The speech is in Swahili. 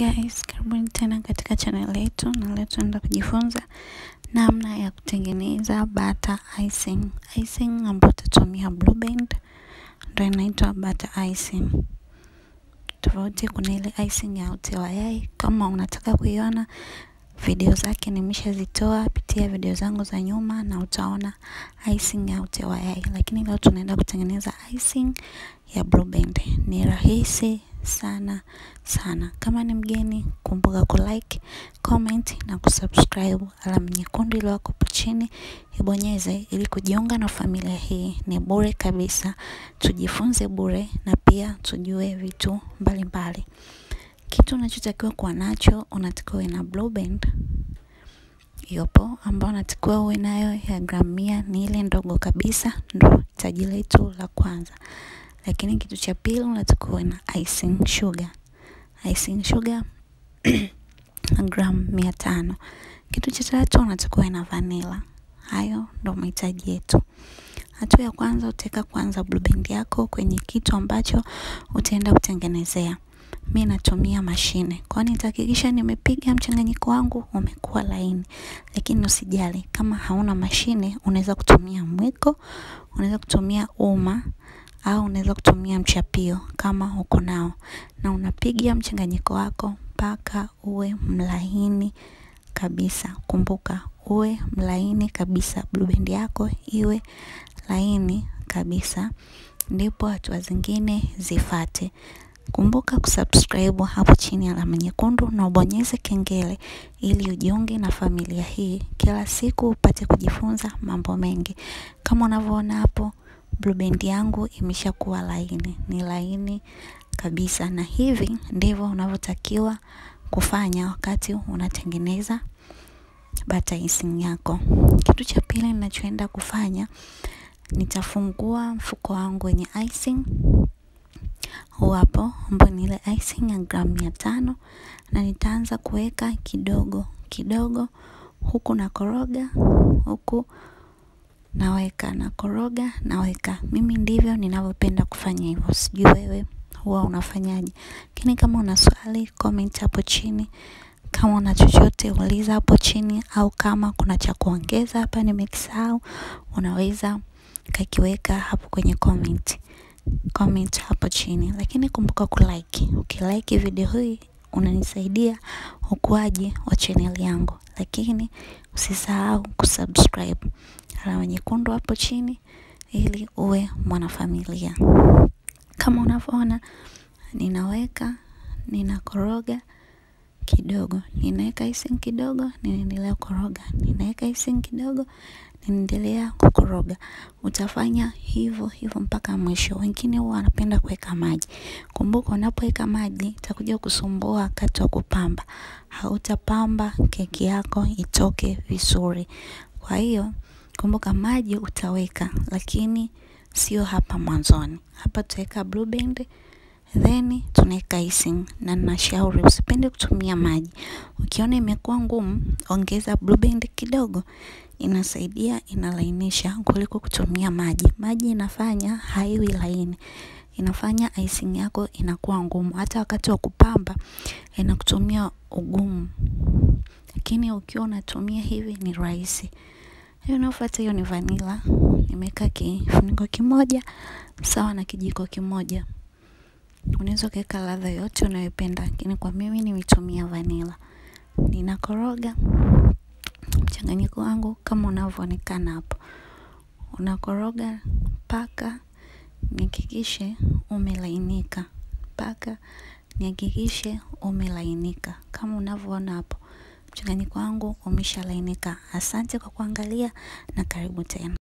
Guys, karibuni tena katika channel yetu na leo tunaenda kujifunza namna ya kutengeneza butter icing. Icing ambayo tutatumia Blue Band ndio inaitwa butter icing. Tofauti kuna ile icing ya uti wa yai. Kama unataka kuiona video zake nimeshazitoa, pitia video zangu za nyuma na utaona icing ya uti wa yai. Lakini leo tunaenda kutengeneza icing ya Blue Band. Ni rahisi sana sana. Kama ni mgeni, kumbuka kulike, comment na kusubscribe. Alama nyekundu ile hapo chini ibonyeze ili kujiunga na familia hii. Ni bure kabisa, tujifunze bure na pia tujue vitu mbalimbali. Kitu unachotakiwa kuwa nacho, unatakiwa uwe na Blue Band yopo ambao unatakiwa uwe nayo ya gramu mia, ni ile ndogo kabisa, ndo hitaji letu la kwanza. Lakini kitu cha pili unatakiwa uwe na icing sugar. Icing sugar gram mia tano. Kitu cha tatu unatakiwa uwe na vanilla. Hayo ndo mahitaji yetu. Hatua ya kwanza utaweka kwanza blue band yako kwenye kitu ambacho utaenda kutengenezea. Mi natumia mashine. Kwa nitahakikisha nimepiga mchanganyiko wangu umekuwa laini. Lakini usijali kama hauna mashine unaweza kutumia mwiko, unaweza kutumia uma au unaweza kutumia mchapio kama uko nao, na unapiga mchanganyiko wako mpaka uwe mlaini kabisa. Kumbuka uwe mlaini kabisa, blue band yako iwe laini kabisa, ndipo hatua zingine zifate. Kumbuka kusubscribe hapo chini alama nyekundu na ubonyeze kengele ili ujiunge na familia hii kila siku upate kujifunza mambo mengi. Kama unavyoona hapo blue band yangu imeshakuwa laini, ni laini kabisa, na hivi ndivyo unavyotakiwa kufanya wakati unatengeneza butter icing yako. Kitu cha pili ninachoenda kufanya, nitafungua mfuko wangu wenye icing huu hapo, ambao ni ile icing ya gramu mia tano, na nitaanza kuweka kidogo kidogo, huku na koroga huku naweka na koroga naweka. Mimi ndivyo ninavyopenda kufanya hivyo, sijui wewe huwa unafanyaje? Lakini kama una swali comment hapo chini, kama una chochote uliza hapo chini, au kama kuna cha kuongeza hapa nimekisahau, unaweza kakiweka hapo kwenye comment comment hapo chini. Lakini kumbuka kulike, ukilike video hii unanisaidia ukuaji wa channel yangu, lakini usisahau kusubscribe alama nyekundu hapo chini ili uwe mwanafamilia. Kama unavyoona ninaweka, ninakoroga kidogo, ninaweka icing kidogo, ninaendelea kukoroga, ninaweka icing kidogo, ninaendelea kukoroga. Utafanya hivyo hivyo mpaka mwisho. Wengine huwa wanapenda kuweka maji. Kumbuka unapoweka maji itakuja kusumbua wakati wa kupamba, hautapamba keki yako itoke vizuri. Kwa hiyo kumbuka maji utaweka, lakini sio hapa mwanzoni. Hapa tutaweka blue band then tunaweka icing, na ninashauri usipende kutumia maji. Ukiona imekuwa ngumu, ongeza blue band kidogo, inasaidia inalainisha kuliko kutumia maji. Maji inafanya haiwi laini, inafanya icing yako inakuwa ngumu, hata wakati wa kupamba inakutumia ugumu, lakini ukiwa unatumia hivi ni rahisi. Hiyo inayofuata hiyo ni vanilla. Nimeweka kifuniko kimoja sawa na kijiko kimoja. Unaweza ukaweka ladha yote unayopenda, lakini kwa mimi nimetumia vanilla. Ninakoroga mchanganyiko wangu kama unavyoonekana hapo, unakoroga mpaka nihakikishe umelainika, mpaka nihakikishe umelainika kama unavyoona hapo. Mchanganyiko wangu umeshalainika. Asante kwa kuangalia na karibu tena.